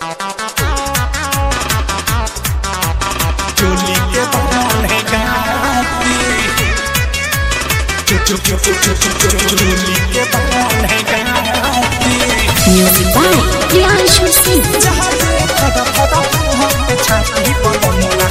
चोली के बहाने गाती चो- चो- चो- चो- चो- चो- चो- चो- चोली के बहाने गाती Music by Priyanshu Singh. जहाँ से फटा फटा हम पे छाती पलंगा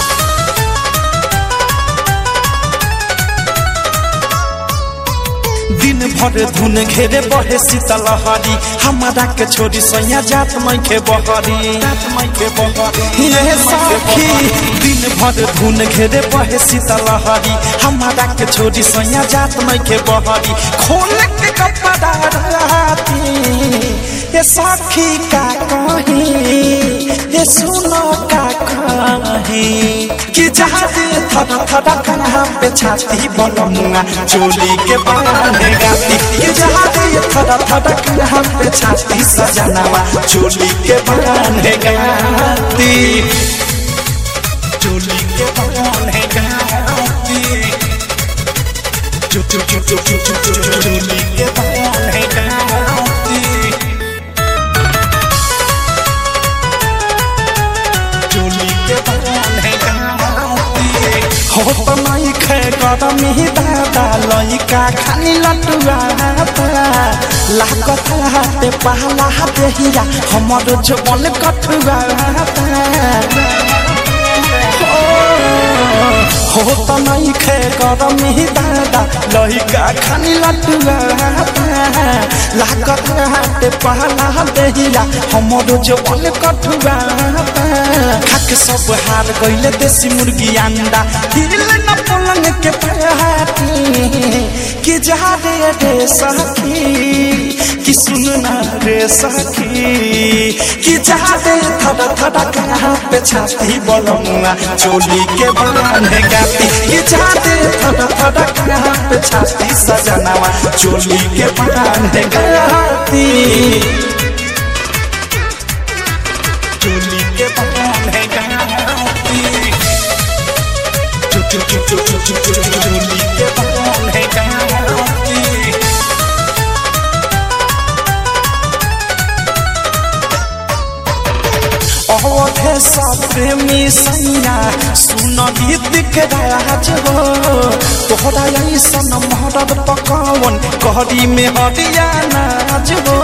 दिन भर धुन घेरे बहे शीतलहरी हमारा के छोरी सैया जात मई के बहरी जात मई के बहरी ये सखी दिन भर धुन घेरे बहे शीतलहरी हमारा के छोरी सैया जात मई के बहरी खोल के कपड़ा राती ये सखी का कही ये सुनो का कही कि जहाँ दे थड़ा थड़ा कहाँ पे छाती बनूंगा चोली के बहाने गाती कि जहाँ दे थड़ा थड़ा कहाँ पे छाती सजनावा चोली के बहाने गाती चोली के बहाने गाती चो चो चो चो चो चो चो चो चोली के बहाने गाती चोली के बहाने गाती हो तो नहीं खे गरम ही दादा लइका खाली लटुआ लागत हाथे पहला देहिया हमर जबल कठुआ हो तो नहीं खे गरम ही दादा लइका खाली लटुआ लागत हाथे पहला देहिया हमर जबल कठुआ खाके सब हार गइले देसी मुर्गी अंडा हिल न पलंग के पाटी कि जा रे रे सखी कि सुन ना रे सखी कि जा रे थड़ा थड़ा कहाँ पे छाती बोलूंगा चोली के बनाने गाती कि जा रे थड़ा थड़ा कहाँ पे छाती सजनावा चोली के बनाने गाती चोली के बहाने गाती चो चो चो चो चो चो चो चो चोली के बहाने गाती अवधे सब प्रेमी सैया सुन गीत के राज हो तोहरा ऐसन मरद पकवन कहरी में हरिया नाज हो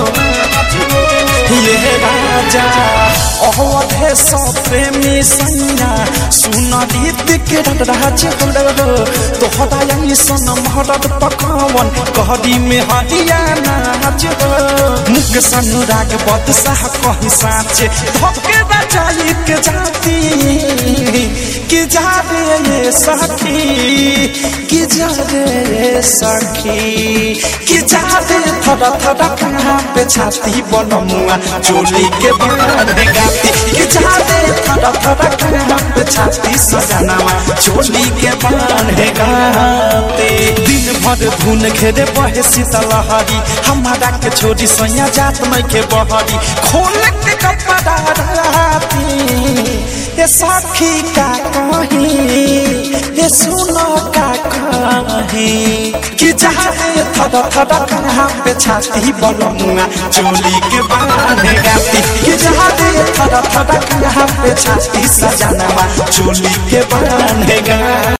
ये राजा अवधे सब प्रेमी सैया सुन गीत के राज हो तोहरा ऐसन मरद पकवन कहरी में हरिया नाज हो मुख सनुराग बदशाह कहीं साचे धोके बचाई के जाती कि जा रे ये सखी कि जा रे ये सखी कि जा रे थड़ा थड़ा कहाँ पे छाती बनमुआ चोली के बहाने गाती कि जा रे थड़ा थड़ा कहाँ पे छाती सजनावा चोली के बहाने गाती दिन भर धुन घेरे बहे शीतलहरी हमारा के छोरी सैया जात मई के बहरी खोल के कपड़ा राती ये सखी का कही ये सुनो का कही कि जहाँ रे थड़ा थड़ा कहाँ पे छाती बनूंगा चोली के बहाने गाती कि जहाँ रे थड़ा थड़ा कहाँ पे छाती सजनावा चोली के बहाने गाती